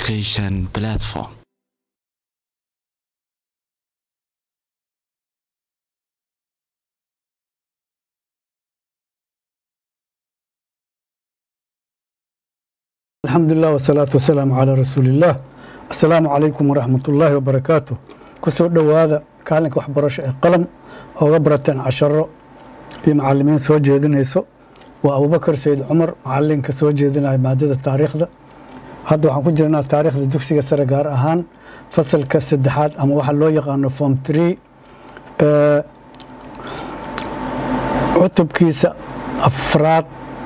education platform alxamdu lilah wasalaatu wasalaamu calaa rasuuliillaah assalaamu calaykum waraxmat ullaahi wabarakaatu ku soo dhowaada kaalinka waxbarasho ee qalam ooga barateen casharo iyo macalimiin soo jeedinayso waa abubakar sayid cumar macalinka soo jeedinaya maadada taariikhda hadda waxaan ku jirnaa taariikhda dugsiga sare gaar ahaan fasalka saddexaad ama waxa loo yaqaano form tree cutubkiisa afraad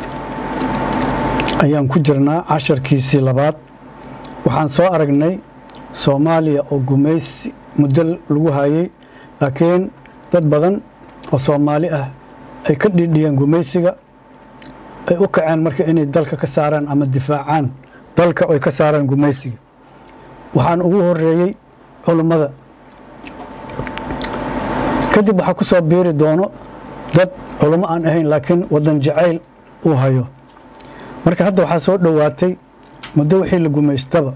ayaan ku jirnaa casharkiisii labaad waxaan soo aragnay soomaaliya oo gumaysi muddo lagu hayay laakiin dad badan oo soomaali ah ay ka dhiidhiyeen gumaysiga ay u kaceen marka inay dalka ka saaraan ama difaacaan dalka ay ka saaraan gumaysiga waxaan ugu horeeyey culummada kadib waxaa ku soo biiri doono dad culummo aan ahayn laakiin wadan jacayl uu hayo marka hadda waxaa soo dhowaatay muddo wixii la gumaystaba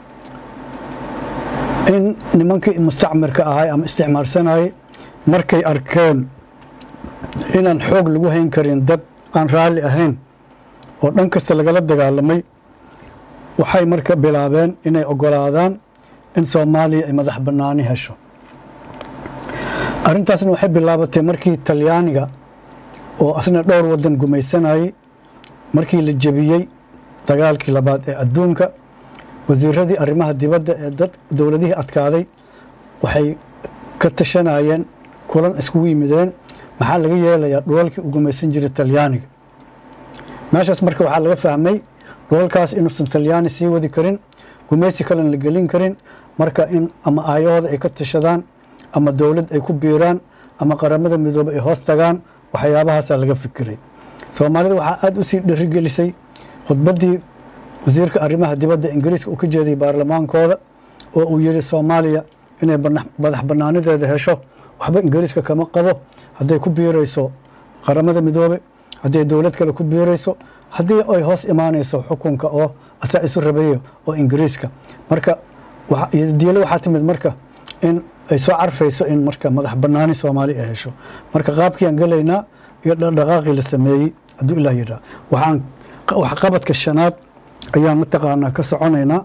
in nimankii mustacmirka ahay ama isticmaalsanayay markay arkeen inaan xoog lagu hayn karin dad aan raalli ahayn oo dhan kasta lagala dagaalamay waxay marka bilaabeen inay ogolaadaan in soomaaliya ay madax bannaani hesho arrintaasna waxay bilaabatay markii talyaaniga oo asna dhowr waddan gumaysanayay markii la jebiyey dagaalkii labaad ee adduunka wasiiradii arrimaha dibadda ee dad dowladihii adkaaday waxay ka tashanayeen kulan iskugu yimideen maxaa laga yeelayaa dhulalkii u gumaysan jiray talyaaniga meeshaas marka waxaa laga fahmay dhulalkaas inuusan talyaani sii wadi karin gumaysi kalena la gelin karin marka in ama aayahooda ay ka tashadaan ama dowlad ay ku biiraan ama qaramada midoobe ay hoos tagaan waxyaabahaasaa laga fikiray soomaalida waxaa aada u sii dhirigelisay khudbaddii wasiirka arrimaha dibadda ingiriiska uu ka jeediyey baarlamaankooda oo uu yidhi soomaaliya inay madax bannaanideeda hesho waxba ingiriiska kama qabo hadday ku biirayso qaramada midoobe hadday dowlad kale ku biirayso haddii ay hoos imaanayso xukunka oo asaa isu rabeeyo oo ingiriiska marka diilo waxaa timid marka in ay soo carfayso in marka madax bannaani soomaali ay hesho marka qaabkiiaan gelaynaa iyo dhaqaaqii la sameeyey hadduu ilah yidhaah waxaan waxqabadka shanaad ayaan mataqaanaa ka soconaynaa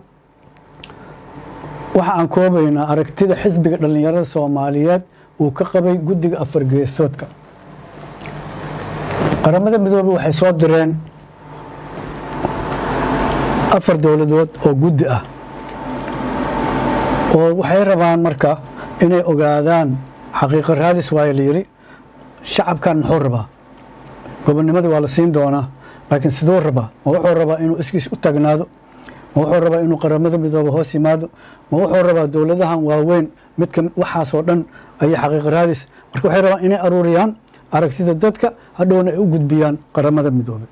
waxa aan koobaynaa aragtida xisbiga dhallinyarada soomaaliyeed uu ka qabay guddiga afar geesoodka qaramada midoobey waxay soo direen afar dowladood oo guddi ah oo waxay rabaan marka inay ogaadaan xaqiiqo raadis waayo la yidhi shacabkan muxuu rabaa gobonnimadii waa la siin doonaa laakiin siduu rabaa ma wuxuu rabaa inuu iskiis u taagnaado ma wuxuu rabaa inuu qaramada midoobe hoos yimaado ma wuxuu rabaa dowladahan waaweyn midka waxaasoo dhan ayay xaqiiqo raadis marka waxay rabaan inay aruuriyaan aragtida dadka hadhowna ay u gudbiyaan qaramada midoobe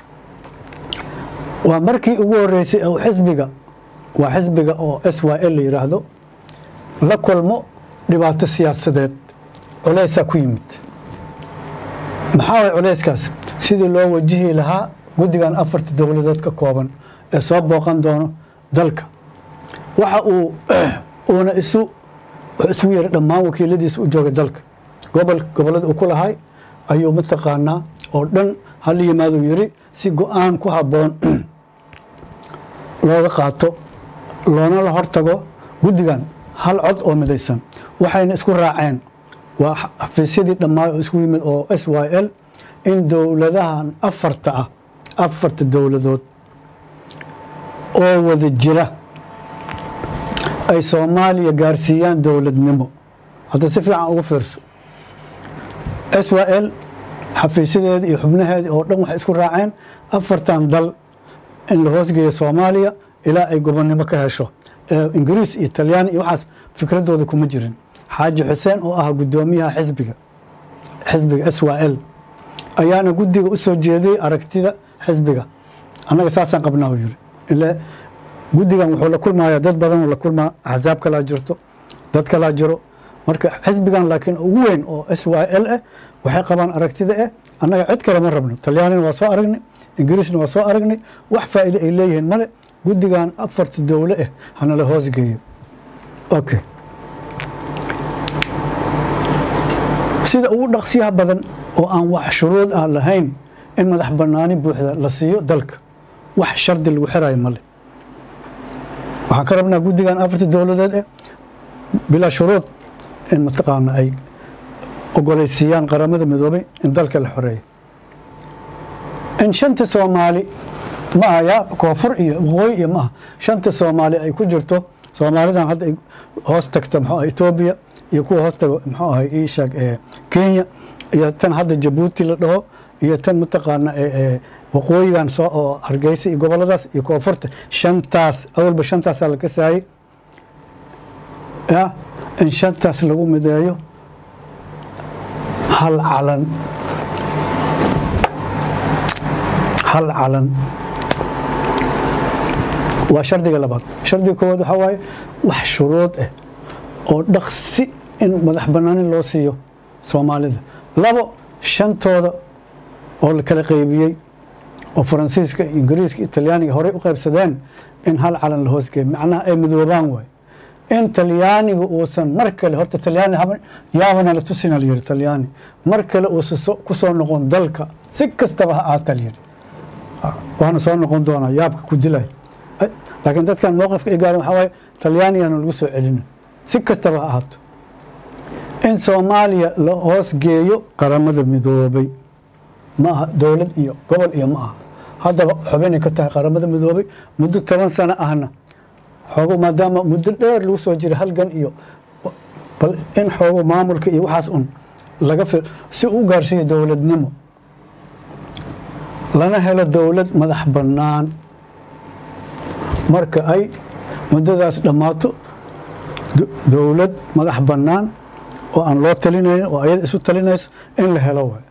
waa markii ugu horeysay oo xisbiga waa xisbiga oo s y l la yidhaahdo la kulmo dhibaato siyaasadeed culeysaa ku yimid maxaa way culeyskaas sidii loo wajihi lahaa guddigan afarta dowladood ka kooban ee soo booqan doono dalka waxa uu uuna isu isugu yeeray dhammaan wakiiladiisa u joogay dalka gobol gobollada uu ku lahay ayuu mataqaanaa oo dhan hala yimaaduu yidhi si go-aan ku habboon looga qaato loona la hortago guddigan hal cod oo midaysan waxayna isku raaceen waa xafiisyadii dhammaay oo isku yimid oo s y l in dowladahan afarta ah afarta dowladood oo wada jira ay soomaaliya gaarsiiyaan dowladnimo hadda si fiican ugu fiirso s y l xafiisyadeeda iyo xubnaheedii oo dhan waxay isku raaceen afartan dal in la hoosgeeyo soomaaliya ilaa ay gobonnimo ka hesho ingiriis iyo talyaani iyo waxaas fikradooda kuma jirin xaaji xuseen oo ah guddoomiyaha xisbiga xisbiga s y l ayaana guddiga u soo jeediyey aragtida xisbiga annaga saasaan qabnaa uu yiri ile guddigan wuxuu la kulmayaa dad badan la kulmaa axsaab kalaa jirto dad kalaa jiro marka xisbigan laakiin ugu weyn oo s y l ah waxay qabaan aragtida eh annaga cid kale ma rabno talyaanina waa soo aragnay ingiriisna waa soo aragnay wax faa'iide ay leeyihiin male guddigan afarta dowle ah hanala hoosgeeyo okay sida ugu dhaqsiyaha badan oo aan wax shuruud ah lahayn in madax banaani buuxda la siiyo dalka wax shardi lagu xirayo male waxaan ka rabnaa guddigan afarta dowladeed eh bilaa shuruud in mataqaana ay ogoleysiiyaan qaramada midoobay in dalka la xoreeyo in shanta soomaali ma aha yaa koonfur iyo waqooyi iyo maaha shanta soomaali ay ku jirto soomaalidan hadda ay hoos tagto muxuu ah etoobiya iyo kuwa hoos tago muxuu ahay ii sheeg ee kenya iyo tan hadda jabuuti la dhaho iyo tan mataqaana ee waqooyigan soo oo hargeysa iyo goboladaas iyo koonfurta shantaas awalba shantaasaa la kasaayey ya in shantaas lagu mideeyo hal calan hal calan waa shardiga labaad shardiga koowaad waxaa waaye wax shuruud ah oo dhaqsi in madax banaani loo siiyo soomaalida labo shantooda oo la kala qeybiyey oo faransiiska ingiriiska talyaaniga horey u qaybsadeen in hal calan la hoosgeeyo macnaha ay midoobaan waay in talyaaniga uusan mar kale horta talyaani yaabana la tusina la yihi talyaani mar kale uusan ku soo noqon dalka si kastaba ha aata la yihi waana soo noqon doonaa yaabka ku dilay laakiin dadkan mowqifka ay gaaren waxaa waaye talyaanigana lagu soo celina si kastaba ha ahaato in soomaaliya la hoos geeyo qaramada midoobay ma aha dowlad iyo gobol iyo ma aha haddaba xubinay ka tahay qaramada midoobay muddo toban sano ahna xoogo maadaama muddo dheer lagu soo jiray halgan iyo bal in xoogo maamulka iyo waxaas un laga fi si u gaarsiiyo dowladnimo lana helo dowlad madax bannaan marka ay muddadaas dhammaato dowlad madax bannaan oo aan loo talinayn oo ayada isu talinayso in la helo waay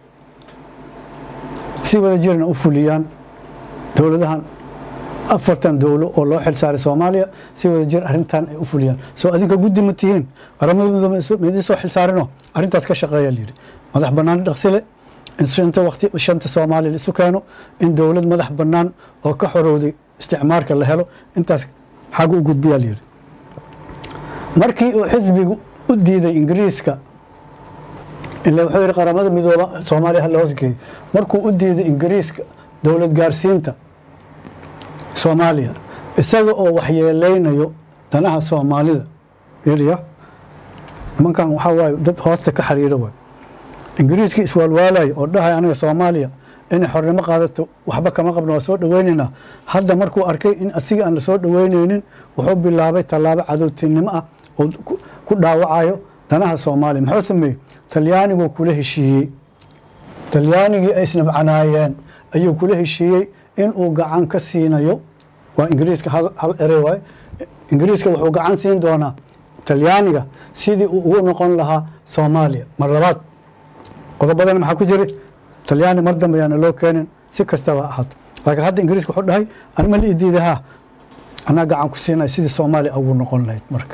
si wada jirna u fuliyaan dowladahan afartan dowlo oo loo xilsaaray soomaaliya si wada jir arrintan ay u fuliyaan soo adinka guddi ma tihiin qaramada midoobe maidin soo xilsaarinoo arrintaas ka shaqeeya layidhi madax bannaan dhaqsile in shanta waqti shanta soomaaliya laisu keeno in dowlad madax bannaan oo ka xorowday isticmaarka la helo intaas xag u gudbiyaa layidhi markii uu xisbigu u diiday ingiriiska ila wuxuu yidhi qaramada midooba soomaaliya hala hoosgeeyo markuu u diiday ingiriiska dowlad gaarsiinta soomaaliya isaga oo waxyeeleynayo danaha soomaalida yeliya nimankan waxaa waaye dad hoosta ka xiriira waay ingiriiskii iswaalwaalayo oo dhahay aniga soomaaliya inay xornimo qaadato waxba kama qabno waa soo dhoweynaynaa hadda markuu arkay in asiga aan lasoo dhoweyneynin wuxuu bilaabay tallaabo cadowtinimo ah oo ku dhaawacayo danaha soomaaliya muxuu sameeyey talyaaniguu kula heshiiyey talyaanigii ay isnabcanaayeen ayuu kula heshiiyey inuu gacan ka siinayo waa ingiriiska hal erey waay ingiriiska wuxuu gacan siin doonaa talyaaniga sidii uu ugu noqon lahaa soomaaliya mar labaad qodobadana maxaa ku jira talyaani mar dambe ayaana loo keenin si kastaba ahaato laakiin hadda ingiriiska wuxuu dhahay anima la idiida ha anaa gacan ku siinaya sidii soomaaliya ugu noqon lahayd marka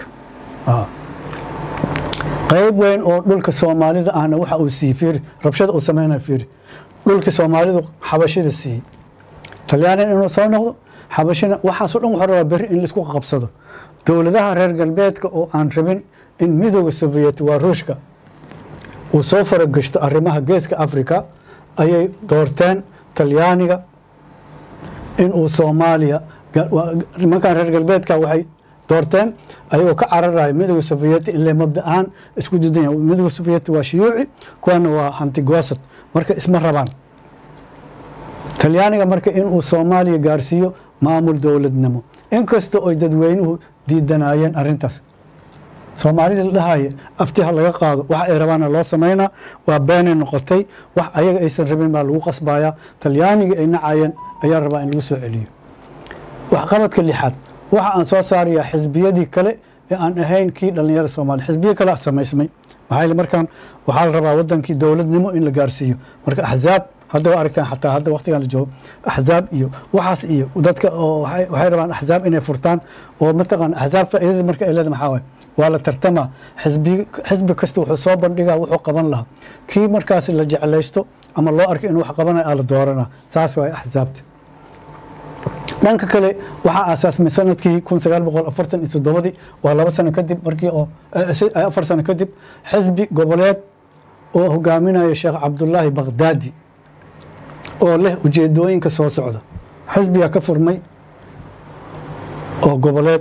qayb weyn oo dhulka soomaalida ahna waxa uu siiyey fiiri rabshada uu sameynaya fiiri dhulkii soomaalidu xabashida siiyey talyaanina inuu soo noqdo xabashina waxaasoo dhan wuxuu rabaa berri in laisku qabsado dowladaha reer galbeedka oo aan rabin in midooda soviyeet waa ruushka uu soo faragashto arrimaha geeska africa ayay doorteen talyaaniga inuu soomaaliya nimankan reer galbeedka waxay doorteen ayagoo ka cararaya midooda soviyeeti ile mabda ahaan isku didan midooda soviyeeti waa shiyuuci kuwana waa hantigosad marka isma rabaan talyaaniga marka inuu soomaaliya gaarsiiyo maamul dowladnimo inkasta oy dadweynuhu diidanayeen arintaas soomaalida la dhahaya aftiha laga qaado wax ay rabaana loo samaynaa waa beenay noqotay wax ayaga aysan rabin baa lagu qasbayaa talyaanigii ay nacayeen ayaa rabaa in lagu soo celiyo waxqabadka lixaad waxa aan soo saarayaa xisbiyadii kale ee aan ahayn kii dhallinyarada soomaaliya xisbiyo kale a samaysmay maxaa markaan waxaa la rabaa wadankii dowladnimo in la gaarsiiyo marka axzaab hadda waa aragtaan xataa hadda waqtigan la joogo axzaab iyo waxaas iyo dadka oo waxay rabaan axzaab inay furtaan oo mataqaan axzaab faa'iidada marka ay leedahay maxaa waaye waa la tartamaa xisbi xisbi kasta wuxuu soo bandhigaa wuxuu qaban lahaa kii markaas la jeclaysto ama loo arkay inuu wax qabanayo aa la dooranaa saas waaye axzaabta dhanka kale waxaa aasaasmay sanadkii kun sagaal boqol afartan iyo toddobadii waa laba sano kadib markii oo afar sano kadib xisbi goboleed oo hogaaminaya sheekh cabdulaahi bakhdaadi oo leh ujeedooyinka soo socda xisbiga ka furmay oo goboleed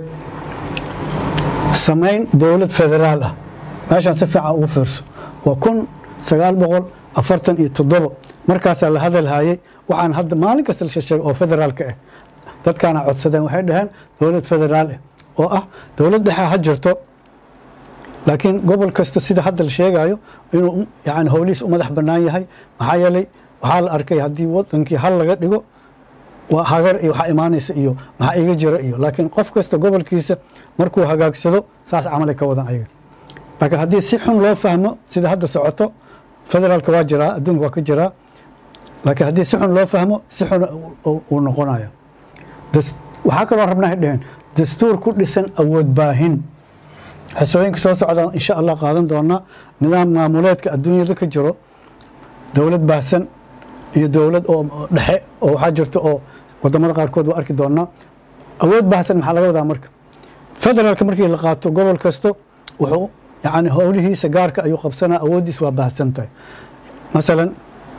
samayn dowlad federaal ah meeshaan si fiican ugu fiirso waa kun sagaal boqol afartan iyo toddobo markaasaa la hadalhayay waxaan hadda maalin kasta la sheegay oo federaalka ah dadkaana codsadeen waxay dhaheen dowlad federaal ah oo ah dowlad dhexe ha jirto laakiin gobol kasta sida hadda la sheegayo inuu yani howlihiis u madax bannaan yahay maxaa yeelay waxaa la arkay haddii wadankii hal laga dhigo waa hagar iyo waxaa imaanaysa iyo maxaa iga jira iyo laakiin qof kasta gobolkiisa markuu hagaagsado saas camalay ka wadan ayaga laakiin haddii si xun loo fahmo sida hadda socoto federaalka waa jiraa adduunka waa ka jiraa laakiin haddii si xun loo fahmo si xun uu noqonayo waxaa kaloo rabnaa hay dheheen dastuur ku dhisan awood baahin xisooyinka soo socdaan insha allah qaadan doonaa nidaam maamuleedka adduunyada ka jiro dowlad baahsan iyo dowlad oo dhexe oo waxaa jirto oo wadamada qaarkood waa arki doonaa awood baahsan maxaa laga wadaa marka federaalka markii la qaato gobol kasto wuxuu yani howlihiisa gaarka ayuu qabsanaa awooddiis waa baahsan tahay masalan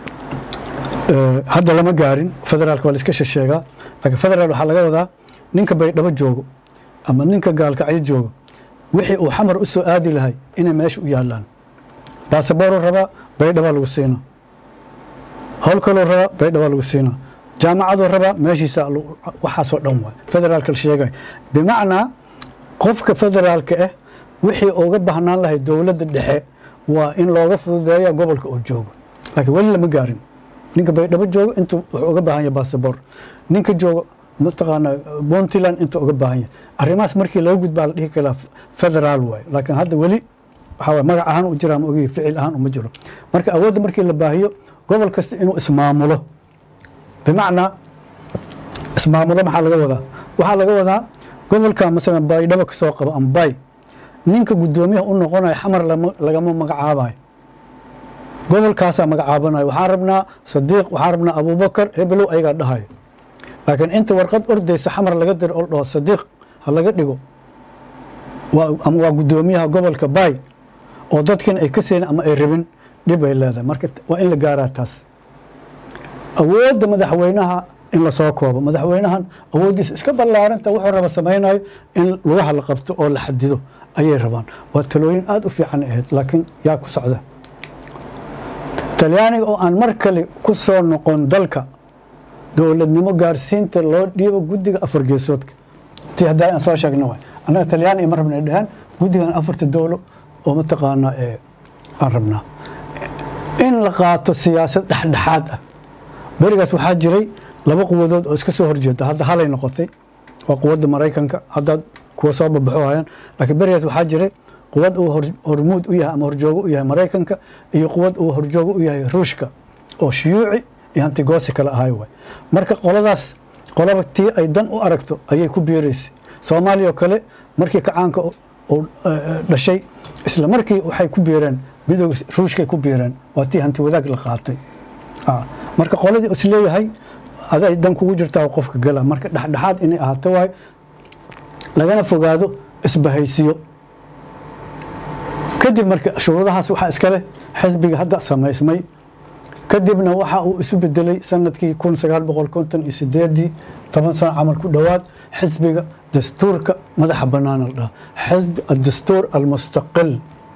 hadda lama gaarin federaalka waa la iska shesheegaa laakiin federaal waxaa laga wadaa ninka baydhabo joogo ama ninka gaalkacyo joogo wixii uu xamar u soo aadi lahay inay meesha u yaalaan baasabooruu rabaa baydhabaa lagu siinaa howl kaloo rabaa baydhabaa lagu siinaa jaamacaduu rabaa meeshiisa waxaasoo dhan waay federaalka la sheegay bimacnaa qofka federaalka ah wixii uga baahnaan lahay dowladda dhexe waa in looga fududeeya gobolka uu joogo laakiin weli lama gaarin ninka baydhabo joogo intuu wuxuu uga baahan yahay basaboor ninka joogo mataqaana puntland intuu uga baahan yahay arrimahaas markii laga gudbaa la dhihi karaa federaal waaye laakiin hadda weli waxaa waye magac ahaan u jiraa ma ogiyi ficil ahaan uma jiro marka awoodda markii la baahiyo gobol kasta inuu ismaamulo bimacnaa ismaamulo maxaa laga wadaa waxaa laga wadaa gobolka masalan baydhabo kasoo qabo ambay ninka guddoomiyaha u noqonayo xamar lagama magacaabayo gobolkaasaa magacaabanayo waxaan rabnaa sadiiq waxaan rabnaa abuubakar hebelow ayagaa dhahayo laakiin inta warqad ordayso xamar laga diro oo dhaho sadiiq ha laga dhigo ama waa guddoomiyaha gobolka bay oo dadkiina ay ka seenin ama ay rabin dhib ay leedahay marka waa in la gaaraa taas awoodda madaxweynaha in lasoo koobo madaxweynahan awooddiisa iska ballaaranta wuxuu raba samaynayo in lugaha la qabto oo la xadido ayay rabaan waa talooyin aada u fiican ahayd laakiin yaa ku socda talyaaniga oo aan mar kale ku soo noqon dalka dowladnimo gaarsiinta loo dhiibo guddiga afar geesoodka ti haddaa aan soo sheegna waay annaga talyaani ima rabna dhahaan guddigan afarta dowlo oo mataqaanaa aan rabnaa in la qaato siyaasad dhexdhexaad ah berigaas waxaa jiray laba quwadood oo iska soo horjeeda hadda halay noqotay waa quwadda maraykanka haddaad kuwa soo babaxo hayaan laakiin berigaas waxaa jiray quwad uu hormuud u yahay ama horjoogo u yahay maraykanka iyo quwad uu horjoogo u yahay ruushka oo shiyuuci iyo hantigoosi kale ahay waay marka qoladaas qolaba tii ay dan u aragto ayay ku biiraysay soomaaliya oo kale markii kacaanka uu dhashay isla markii waxay ku biireen midooga ruushkay ku biireen waa tii hanti wadaag la qaatay marka qoladii is leeyahay aday dan kugu jirtaa qofka gala marka dhexdhexaad inay ahaato waayo lagana fogaado isbahaysiyo kadib marka shuruudahaas waxaa iskale xisbiga hadda samaysmay kadibna waxa uu isu bedelay sanadkii kun sagaal boqol konton iyo sideedii toban sano camal ku dhowaad xisbiga dastuurka madaxa bannaan la dhaha xisbi addastuur almustaqil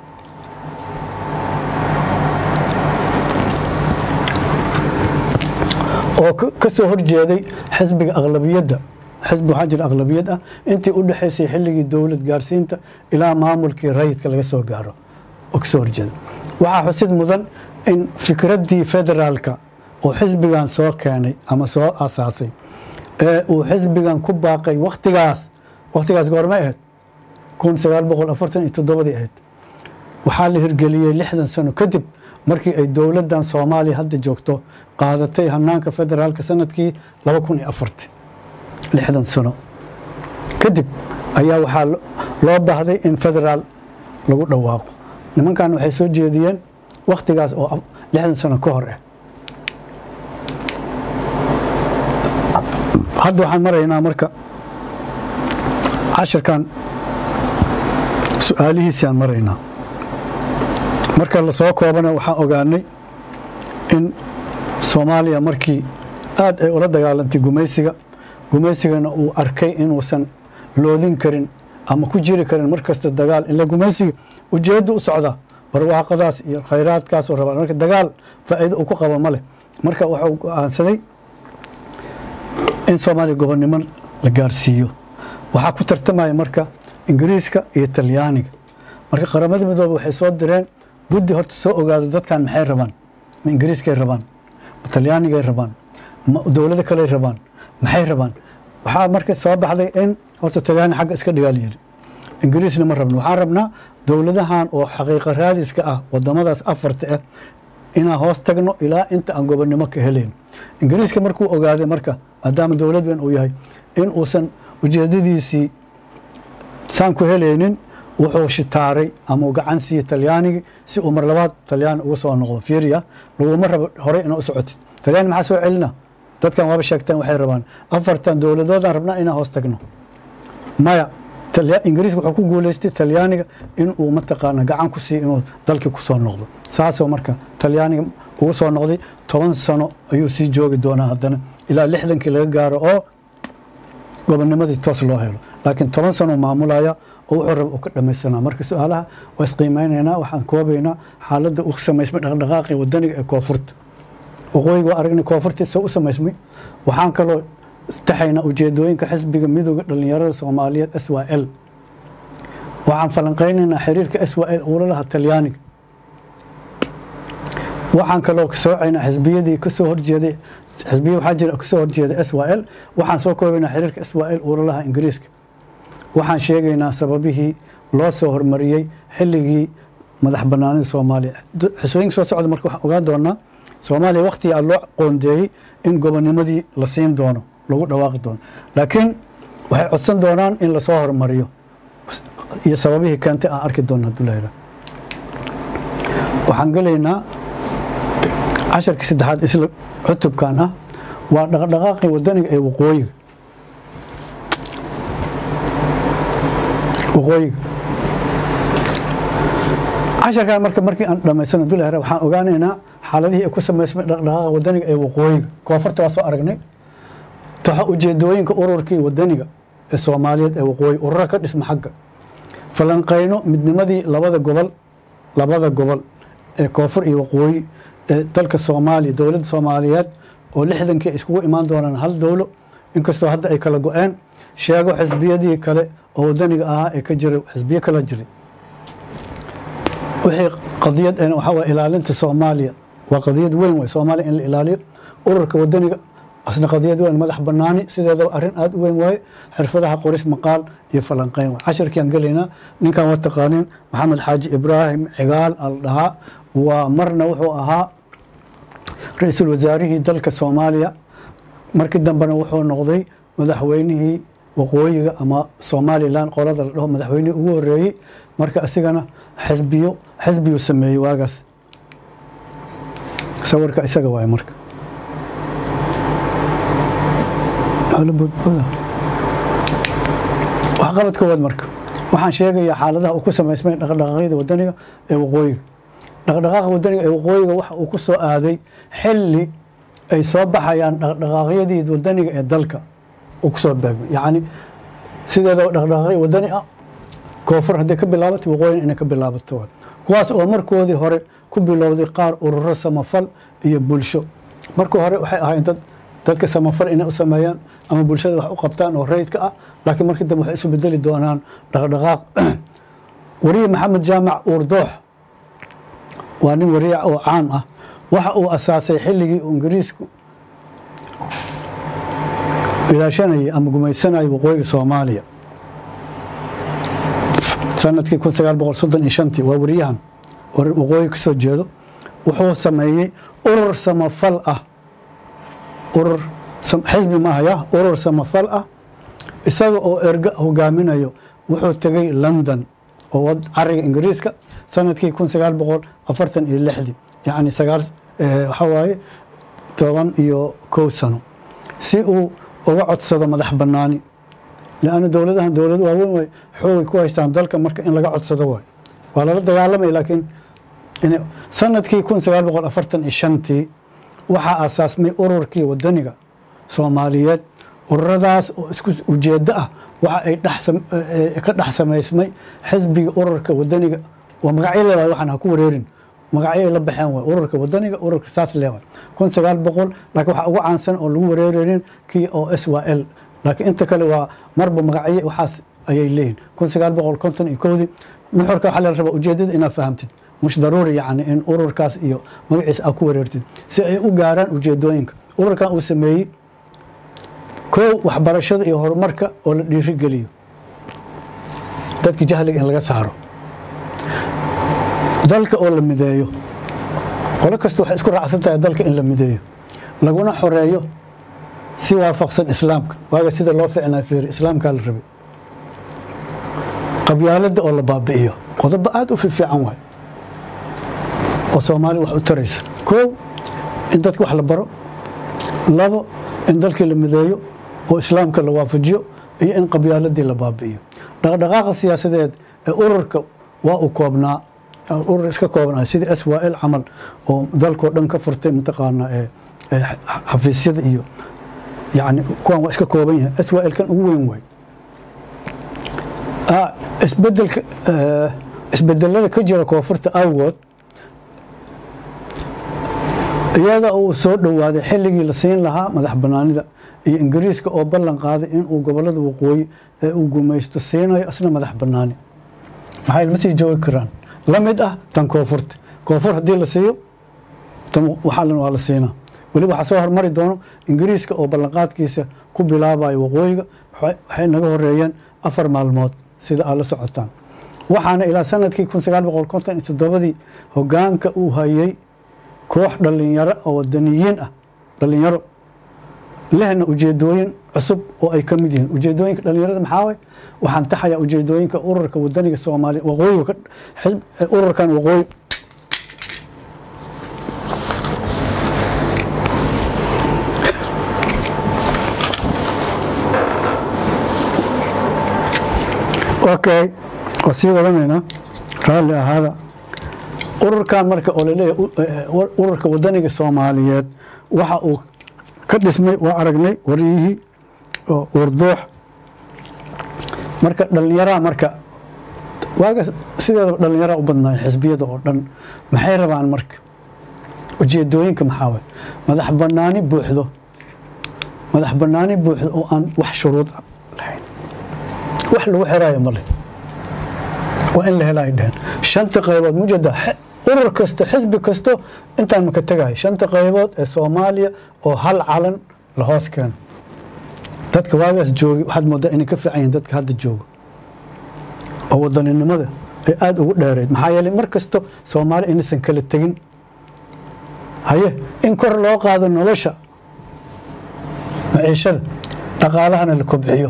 oo ka soo horjeeday xisbiga aqlabiyadda xisbi waxaa jira aqlabiyad ah intii u dhexaysay xilligii dowlad gaarsiinta ilaa maamulkii rayidka laga soo gaaro oo kasoo horjeeda waxaa xusid mudan in fikraddii federaalka oo xisbigan soo keenay ama soo asaasay ee uu xisbigan ku baaqay wakhtigaas wakhtigaas goormay ahayd kun sagaal boqol afartan iyo toddobadii ahayd waxaa la hirgeliyey lixdan sano kadib markii ay dowladdan soomaaliya hadda joogto qaadatay hanaanka federaalka sanadkii laba kun iyo afarti lixdan sano kadib ayaa waxaa loo baahday in federaal lagu dhawaaqo nimankan waxay soo jeediyeen wakhtigaas oo lixdan sano ka hor ah hadda waxaan maraynaa marka cashirkan su-aalihiisaan maraynaa marka lasoo koobana waxaan ogaanay in soomaaliya markii aad ay ula dagaalantay gumaysiga gumaysigana uu arkay inuusan loodin karin ama ku jiri karin mar kasta dagaal ila gumaysiga ujeedda u socda barwaaqadaas iyo khayraadkaasoo rabaa marka dagaal faa'iido uu ku qabo ma leh marka wuxuu go-aansaday in soomaaliya gobonnimo la gaarsiiyo waxaa ku tartamaya marka ingiriiska iyo talyaaniga marka qaramada midoobe waxay soo direen guddi horta soo ogaado dadkan maxay rabaan ma ingiriiskay rabaan ma talyaanigay rabaan ma dowlado kaley rabaan maxay rabaan waxaa marka soo baxday in horta talyaani xagga iska dhigaa layidhi ingiriisna ma rabno waxaan rabnaa dowladahan oo xaqiiqa raadiska ah wadamadaas afarta ah inaan hoos tagno ilaa inta aan gobonnimo ka helayn ingiriiska markuu ogaaday marka maadaama dowlad weyn uu yahay in uusan ujeedadiisii saan ku helaynin wuxuu shitaaray ama uu gacan siiyey talyaanigii si uu mar labaad talyaani ugu soo noqdo fiiriya laguma rabo horey inaa u socotid talyaani maxaa soo celina dadkan waaba sheegteen waxay rabaan afartan dowladoodaan rabnaa inaan hoos tagno maya ingiriiska wuxuu ku guuleystay talyaaniga in uu mataqaana gacan ku siiyo inuu dalkii ku soo noqdo saasoo marka talyaaniga ugu soo noqday toban sano ayuu sii joogi doonaa haddana ilaa lixdankii laga gaaro oo gobonnimadii toos loo helo laakiin toban sano maamulaya oo wuxuu raba uu ka dhamaysanaa marka su-aalaha waa isqiimeynaynaa waxaan koobaynaa xaaladda u samaysmay dhaqdhaqaaqii wadaniga ee koonfurta waqooyiga waa aragnay koonfurta soo u samaysmay waxaan kaloo taxaynaa ujeedooyinka xisbiga midooda dhallinyarada soomaaliyeed s y l waxaan falanqaynaynaa xiriirka s y l uula laha talyaaniga waxaan kaloo soocaynaa xisbiyadii kasoo horjeeday xisbiya waxaa jira kasoo horjeeda s y l waxaan soo koobaynaa xiriirka s y l uula laha ingiriiska waxaan sheegaynaa sababihii loo soo hormariyey xilligii madax banaanida soomaaliya xisooyinka soo socda marka waxaan ogaan doonaa soomaaliya wakhtigaa loo qoondeeyey in gobonnimadii la siin doono lagu dhawaaqi doono laakiin waxay codsan doonaan in lasoo hormariyo iyo sababihii keentay aan arki doona haduu lahela waxaan gelaynaa casharkii saddexaad isla cutubkan ah waa dhaqdhaqaaqii wadaniga ee waqooyiga waqooyiga casharkan marka markii aan dhamaysano haduu lahela waxaan ogaanaynaa xaaladihii ay ku samaysmay dhaqdhaqaaqa wadaniga ee waqooyiga koonfurta waa soo aragnay taxa ujeedooyinka ururkii wadaniga ee soomaaliyeed ee waqooyi urura ka dhisma xagga falanqayno midnimadii labada gobol labada gobol ee koonfur iyo waqooyi ee dalka soomaaliya dowladda soomaaliyeed oo lixdankii ay iskugu imaan doonaan hal dowlo inkastoo hadda ay kala go-een sheego xisbiyadii kale oo wadaniga ahaa ee ka jiray xisbiyo kala jiray wixii qadiyad waxaa waye ilaalinta soomaaliya waa qadiyad weyn way soomaaliya in la ilaaliyo ururka wadaniga asna qadiyad weyn madax banaani sideedaba arrin aada u weyn waaye xirfadaha qoris maqaal iyo falanqeyn waay casharkiiaan gelaynaa ninkan waa taqaaniin maxamed xaaji ibraahim cigaal al dhahaa waa marna wuxuu ahaa ra-iisul wasaarihii dalka soomaaliya markii dambena wuxuu noqday madaxweynihii waqooyiga ama somalilan qolada la dhaho madaxweynihii ugu horeeyey marka isigana xisbiyo xisbiyuu sameeyey waagaas sawirka isaga waay marka waxqabad koowaad marka waxaan sheegayaa xaaladaha uu ku samaysmay dhaqdhaqaaqyada wadaniga ee waqooyiga dhaqdhaqaaqa wadaniga ee waqooyiga waxa uu ku soo aaday xilli ay soo baxayaan dhaqdhaqaaqyadii wadaniga ee dalka uu kusoo beegmay yacni sideedaba dhaqdhaqaaqyo wadani ah koonfur hadday ka bilaabatay waqooyina inay ka bilaabato waay kuwaas oo markoodii hore ku bilowday qaar ururo samafal iyo bulsho markii hore waxay ahaayeen dad dadka samafal inay u sameeyaan ama bulshada wax u qabtaan oo rayidka ah laakiin markii dambe waxay isu bedeli doonaan dhaqdhaqaaq wariye maxamed jaamac uurdoox waa nin wariic oo caam ah waxa uu asaasay xilligii uu ingiriisku ilaashanayay ama gumaysanayay waqooyiga soomaaliya sanadkii kun sagaal boqol soddon iyo shantii waa wariyahan waqooyi ka soo jeedo wuxuu sameeyey urur samafal ah urur xisbi maahaya urur samafal ah isaga oo erga hogaaminayo wuxuu tegey london oo cariga ingiriiska sanadkii kun sagaal boqol afartan iyo lixdii yacni sagaal waxaa waaye toban iyo kow sano si uu uga codsado madax bannaani leanna dowladahan dowlado waaweyn way xoogay ku haystaan dalka marka in laga codsado waay waa lala dagaalamay laakiin sanadkii kun sagaal boqol afartan iyo shantii waxaa aasaasmay ururkii wadaniga soomaaliyeed ururadaas oo isku ujeeddo ah waxa ay ka dhex samaysmay xisbiga ururka wadaniga waa magacyo leedahay waxaan ha ku wareerin magacyo ay la baxeen waay ururka wadaniga ururka saas leewaay kun sagaal boqol laakiin waxaa ugu caansan oo lagu wareereynin kii oo s y l laakiin inta kale waa marba magacyo waxaas ayay leeyihin kun sagaal boqol konton iyo kowdii nuxurka waxaa la rabaa ujeedada inaad fahamtid mush daruuri yacni in ururkaas iyo magaciisa aad ku wareertid si ay u gaaraan ujeedooyinka ururkan uu sameeyey kow waxbarashada iyo horumarka oo la dhiirigeliyo dadka jahliga in laga saaro dalka oo la mideeyo qolo kasta waxay isku raacsan tahay dalka in la mideeyo laguna xoreeyo si waafaqsan islaamka waaga sida loo ficnaa fiiri islaamkaa la rabay qabyaaladda oo la baabi'iyo qodobo aada u fiifiican waay oo soomaaliya wax u tarayso koow in dadka wax la baro labo in dalkii la mideeyo oo islaamka la waafajiyo iyo in qabyaaladii la baabi'iyo dhaqdhaqaaqa siyaasadeed ee ururka waa uu koobnaa urur iska koobnaa sidii s y l camal oo dalkoo dhan ka furtay mataqaanaa xafiisyada iyo yani kuwan waa iska kooban yahay s y l kan ugu weyn waay isbedelka isbedelada ka jira koonfurta awgood iyada uu soo dhowaaday xilligii la siin lahaa madax banaanida iyo ingiriiska oo ballan qaaday inuu gobolada waqooyi ee uu gumaysto siinayo isna madax banaani maxay ma sii joogi karaan la mid ah tan koonfurta koonfur haddii la siiyo tan waxaa waa la siinaa weliba waxaa soo hormari doono ingiriiska oo ballanqaadkiisa ku bilaabayo waqooyiga waxay naga horeeyeen afar maalmood sida aad la socotaan waxaana ilaa sanadkii kun sagaal boqol konton iyo toddobadii hogaanka uu hayay koox dhalinyaro oo wadaniyiin ah dhalinyaro lehna ujeedooyin cusub oo ay ka mid yihiin ujeedooyinka dhalinyarada maxaa way waxaan taxayaa ujeedooyinka ururka wadaniga soomaaliya waqooyiga ururkan waqooyi okay waa sii wadanaynaa raalli ahaada ururkan marka oo laleeyahay ururka wadaniga soomaaliyeed waxa uu ka dhismay waa aragnay waryihii oo wardoox marka dhallinyaraha marka waaga sideedaba dhallinyaraha u badnaayeen xisbiyada oo dhan maxay rabaan marka ujeedooyinka maxaa way madax banaani buuxdo madax banaani buuxdo oo aan wax shuruud lahayn wax lagu xiraayo male waa in la hela ay dheheen shanta qaybood mujada urur kasto xisbi kasto intaan maka tegahay shanta qaybood ee soomaaliya oo hal calan la hoos keeno dadka waagaas joogi waxaad moodaa inay ka fiican yihiin dadka hadda jooga oo wadaninimada ay aada ugu dheereyd maxaa yeeley mar kasto soomaali inaysan kala tegin haye in kor loo qaado nolosha maciishada dhaqaalahana la kobciyo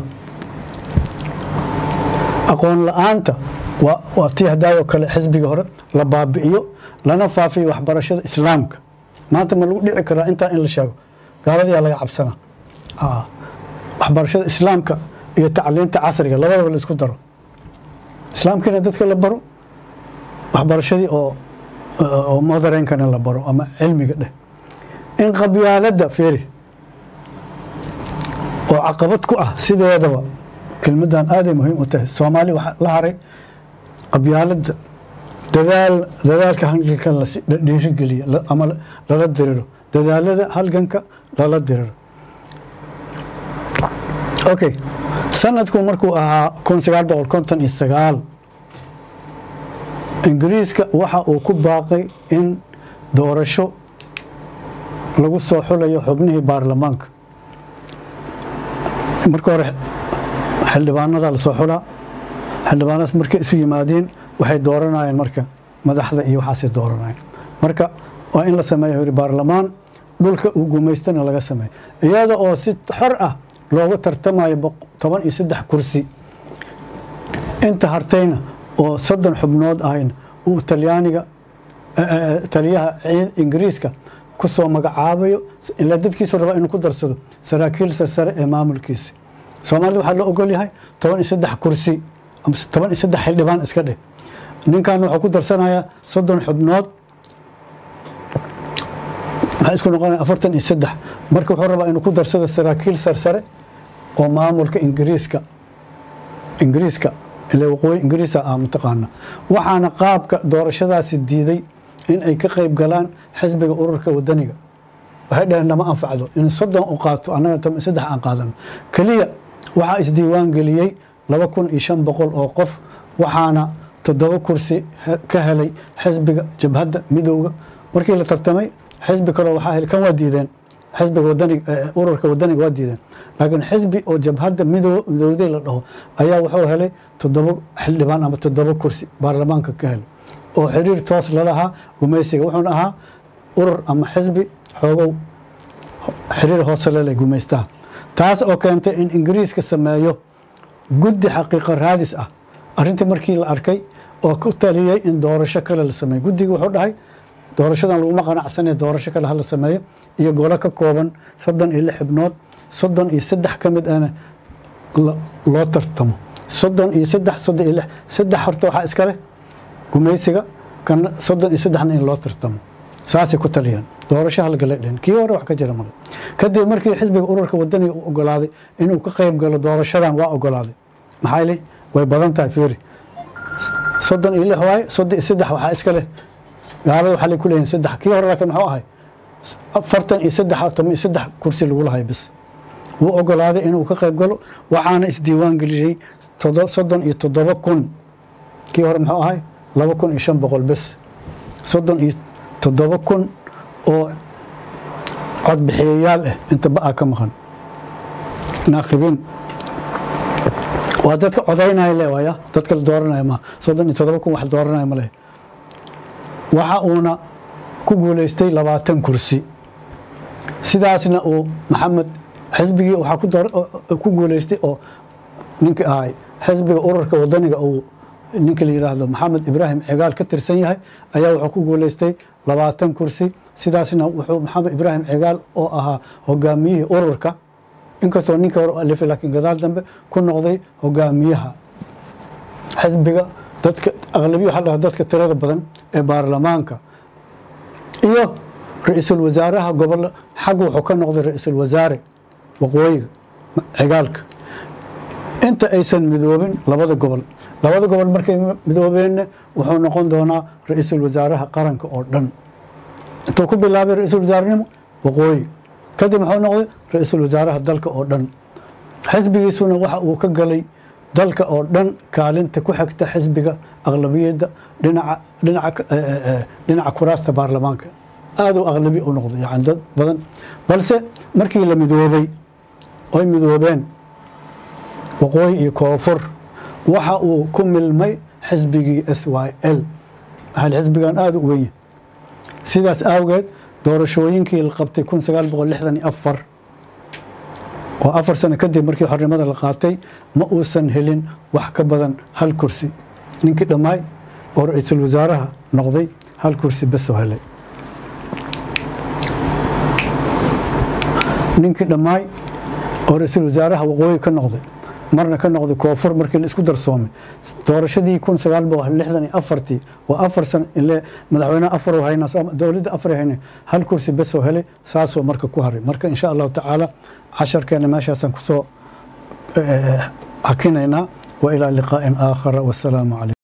aqoon la-aanta waa tii hadaayoo kale xisbiga hore la baabi'iyo lana faafiyo waxbarashada islaamka maanta ma lagu dhici karaa intaa in la sheego gaaladayaa laga cabsana waxbarashada islaamka iyo tacliinta casriga labadaba la isku daro islaamkiina dadka la baro waxbarashadii oo moderenkana la baro ama cilmiga dheh in qabyaaladda feeri oo caqabad ku ah sideedaba kelmaddan aaday muhiim u tahay soomaaliya waxaa la haray qabyaaladda dadaal dadaalka halganka la dhiirigeliya ama lala diriro dadaalada halganka lala diriro okay sanadku markuu ahaa kun sagaal boqol konton iyo sagaal ingiriiska waxa uu ku baaqay in doorasho lagu soo xulayo xubnihii baarlamaanka marka hore xildhibaanada lasoo xulaa xildhibaanadaas markay isu yimaadeen waxay dooranayeen marka madaxda iyo waxaasay dooranayeen marka waa in la sameeyo yiri baarlamaan dhulka uu gumaystana laga sameeyo iyada oo si xor ah looga tartamayo toban iyo saddex kursi inta hartayna oo soddon xubnood ahayna uu talyaaniga taliyaha ingiriiska ku soo magacaabayo ilaa dadkiisu rabaa inuu ku darsado saraakiil sarsare ee maamulkiisa soomaalida waxaa loo ogol yahay toban iyo saddex kursi ama toban iyo saddex xildhibaan iska dheh ninkan wuxuu ku darsanayaa soddon xubnood maxaa isku noqonaya afartan iyo saddex marka wuxuu rabaa inuu ku darsado saraakiil sarsare oo maamulka ingiriiska ingiriiska ile waqooyi ingiriisa ah mataqaana waxaana qaabka doorashadaasi diiday in ay ka qayb galaan xisbiga ururka wadaniga waxay dhaheen nama anfacdo in soddon u qaato annaga toban iyo saddex aan qaadano keliya waxaa isdiiwaan geliyey laba kun iyo shan boqol oo qof waxaana toddoba kursi ka helay xisbiga jabhadda midowga markii la tartamay xisbi kaloo waxaa helay kan waa diideen xisbiga wadaniga ururka wadaniga waa diideen laakiin xisbi oo jabhadda mido midowday la dhaho ayaa wuxuu helay toddoba xildhibaan ama toddoba kursi baarlamaanka ka helay oo xiriir toos lalahaa gumaysiga wuxuuna ahaa urur ama xisbi xoogow xiriir hoose lele gumaystaha taas oo keentay in ingiriiska sameeyo guddi xaqiiqo raadis ah arrintii markii la arkay oo ku taliyey in doorasho kale la sameeyo guddiga wuxuu dhahay doorashadan laguma qanacsanee doorasho kale hala sameeyo iyo golo ka kooban soddon iyo lix xibnood soddon iyo saddex ka mid ahna loo tartamo soddon iyo saddex soddon iyo lix saddex horta waxaa iska leh gumaysiga kana soddon iyo saddexna in loo tartamo saasay ku taliyeen doorasho halgala dhehen kii hore wax ka jira male kadib markii xisbiga ururka wadaniga u ogolaaday inuu ka qayb galo doorashadan waa ogolaaday maxaa li way badan tahay fiiri soddon iyo lix waaye soddon iyo saddex waxaa iska leh gaalada waxaa lay ku leeyihin saddex kii hore laakiin muxuu ahay afartan iyo saddex toban iyo saddex kursi lagu lahay bis wuu ogolaaday inuu ka qayb galo waxaana isdiiwaan geliyey soddon iyo toddoba kun kii hore muxuu ahay laba kun iyo shan boqol bes soddon iyo toddoba kun oo codbixiyayaal ah inta ba-a ka maqan naakibiin waa dadka codaynaya le waaya dadka la dooranaya ma soddon iyo toddoba kun wax la dooranaya ma leh waxa uuna ku guuleystay labaatan kursi sidaasna uu maxamed xisbigii waxaa ku guuleystay oo ninkii ahay xisbiga ururka wadaniga uu ninka la yidhaahdo maxamed ibraahim cigaal ka tirsan yahay ayaa wuxuu ku guuleystay labaatan kursi sidaasna wuxuu maxamed ibraahim cigaal oo ahaa hogaamiyihii ururka inkastoo ninka hore alifay laakiin gadaal dambe ku noqday hogaamiyaha xisbiga dadka aqlabiya waxaa dhaha dadka tirada badan ee baarlamaanka iyo ra-iisul wasaaraha gobol xagga wuxuu ka noqday ra-iisul wasaare waqooyiga cigaalka inta aysan midoobin labada gobol labada gobol markay midoobeenna wuxuu noqon doonaa ra-iisul wasaaraha qaranka oo dhan intuu ku bilaabay ra-iisul wasaarenimo waqooyi kadib muxuu noqday ra-iisul wasaaraha dalka oo dhan xisbigiisuna waxa uu ka galay dalka oo dhan kaalinta ku xigta xisbiga aqlabiyadda dhinaca dhinaca dhinaca kuraasta baarlamaanka aad u aqlabi u noqday yani dad badan balse markii la midoobay oy midoobeen waqooyi iyo koonfur waxa uu ku milmay xisbigii s y l maxaa xisbigan aada u weyn sidaas awgeed doorashooyinkii la qabtay kun sagaal boqol lixdan iyo afar oo afar sano kadib markii xornimada la qaatay ma uusan helin wax ka badan hal kursi ninkii dhammaay oo ra-iisul wasaaraha noqday hal kursi besoo helay ninkii dhammaay oo ra-iisul wasaaraha waqooyi ka noqday marna ka noqday koonfur markii la isku darsoomay doorashadii kun sagaal boqol lixdan iyo afartii waa afar sano ile madaxweyneha afar hayna dowladda afar hayna hal kursi besoo helay saasoo marka ku haray marka insha allahu tacaala casharkeena meeshaasaan kusoo hakinaynaa wa ilaa liqaa'in aakhara wasalaamu calaykum